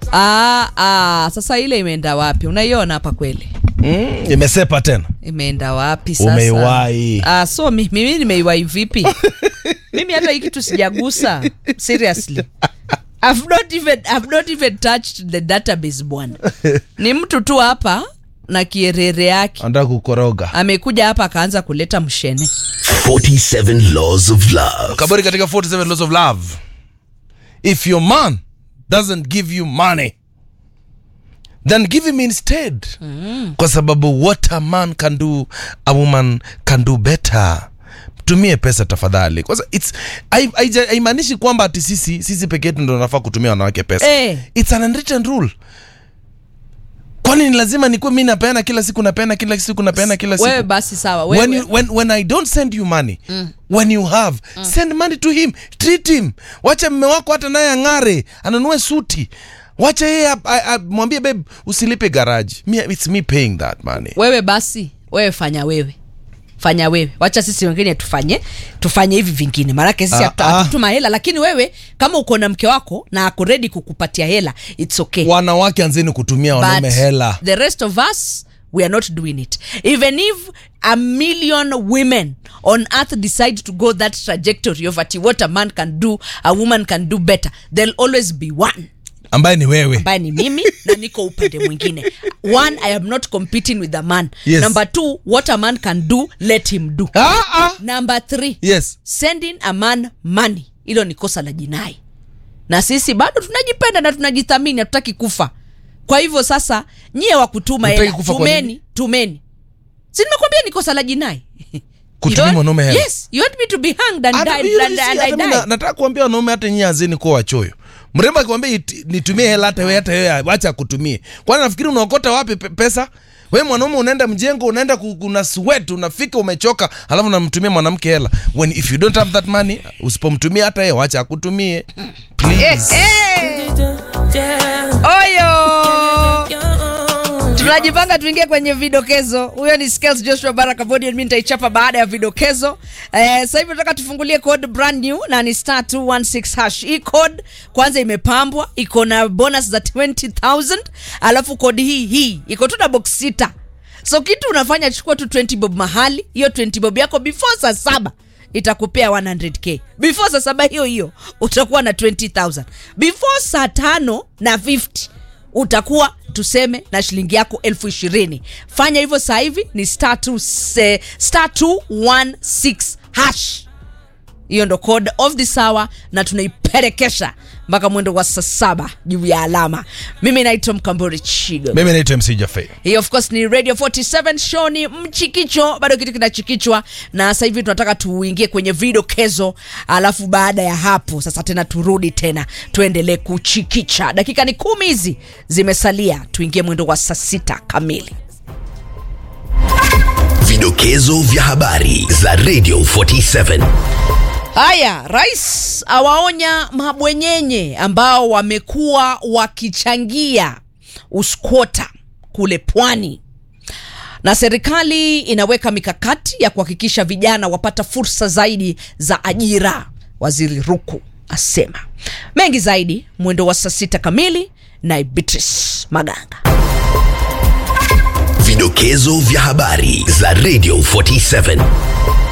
Ah, ah, sasa ile imeenda wapi? Unaiona hapa kweli? mm, imesepa tena Imeenda wapi sasa? Umeiwahi. Ah, so mi, mimi nimeiwahi vipi? mimi hata hii kitu sijagusa. Seriously. I've not even I've not even touched the database bwana. Ni mtu tu hapa na kierere yake. anataka kukoroga Amekuja hapa akaanza kuleta mshene. 47 Laws of Love. kaburi katika 47 laws of love if your man doesn't give you money then give him instead mm. kwa sababu what a man can do a woman can do better tumie pesa tafadhali Kwa sa- it's hai- haija- haimaanishi kwamba ati sisi sisi peke yetu ndo nafaa kutumia wanawake pesa Eh. it's an unwritten rule kwani ni lazima nikuwe mi napeana kila siku napeana kila siku napeana kila siku Wewe basi sawa. Wewe when, you, when, when i don't send you money mm. when you have mm. send money to him treat him wacha mme wako hata naye ang'are anunue suti wacha yeye ap- a- a- mwambie babe usilipe garaji me, it's me paying that money wewe basi wewe fanya wewe fanya wewe wacha sisi wengine tufanye tufanye hivi vingine maanake sisi Ah, hatu- ah. hatutuma hela lakini wewe kama uko na mke wako na ako ready kukupatia hela its okay wanawake anzeni kutumia wanaume But hela the rest of us we are not doing it even if a million women on earth decide to go that trajectory of ati what a man can do a woman can do better there'll always be one ambaye ni wewe ambaye ni mimi na niko upande mwingine one i am not competing with a man Yes. number two what a man can do let him do ah, ah. number three yes sending a man money hilo ni kosa la jinai na sisi bado tunajipenda na tunajithamini hatutaki kufa kwa hivyo sasa nyie wa kutuma Hutaki hela kufa kwa tumeni tumeni si nimekwambia ni kosa la jinai Kutumia You want- mwanaume hela? yes you want me to be hanged and Hata die, hiyo and, si- and, hata I mi die. na- nataka kuambia wanaume hata nyinyi azeni kuwa wachoyo mrembo akikwambia iti- nitumie hela hata wewe hata wewe wacha akutumie kwani nafikiri unaokota wapi pe- pesa we mwanaume unaenda mjengo unaenda ku- kuna sweat unafika umechoka alafu unamtumia mwanamke hela when if you don't have that money usipomtumia hata yeye wacha akutumie please oyo tunajipanga tuingie kwenye vidokezo huyo ni Skels joshua baraka bodian mi nitaichapa baada ya vidokezo eh, sasa hivi nataka tufungulie code brand new na ni star 216 hash hii code kwanza imepambwa iko na bonus za 20000 alafu code hii hii iko tu na box sita so kitu unafanya chukua tu 20 bob mahali hiyo 20 bob yako before saa saba itakupea 100k before saa saba hiyo hiyo utakuwa na 20000 before saa tano na 50 utakuwa tuseme na shilingi yako elfu ishirini fanya hivyo saa hivi ni star 2 se- star 216 hash hiyo ndo code of this hour na tunaiperekesha mpaka mwendo wa saa saba juu ya alama mimi naitwa mkambori chigo mimi naitwa mc jafe hii of course ni radio 47 show ni mchikicho bado kitu kinachikichwa na sasa hivi tunataka tuingie kwenye vidokezo alafu baada ya hapo sasa tena turudi tena tuendelee kuchikicha dakika ni kumi hizi zimesalia tuingie mwendo wa saa sita kamili Vidokezo vya habari za Radio 47. haya rais awaonya mabwenyenye ambao wamekuwa wakichangia uskwota kule pwani na serikali inaweka mikakati ya kuhakikisha vijana wapata fursa zaidi za ajira waziri ruku asema mengi zaidi mwendo wa saa sita kamili na beatrice maganga Vidokezo vya habari za Radio 47.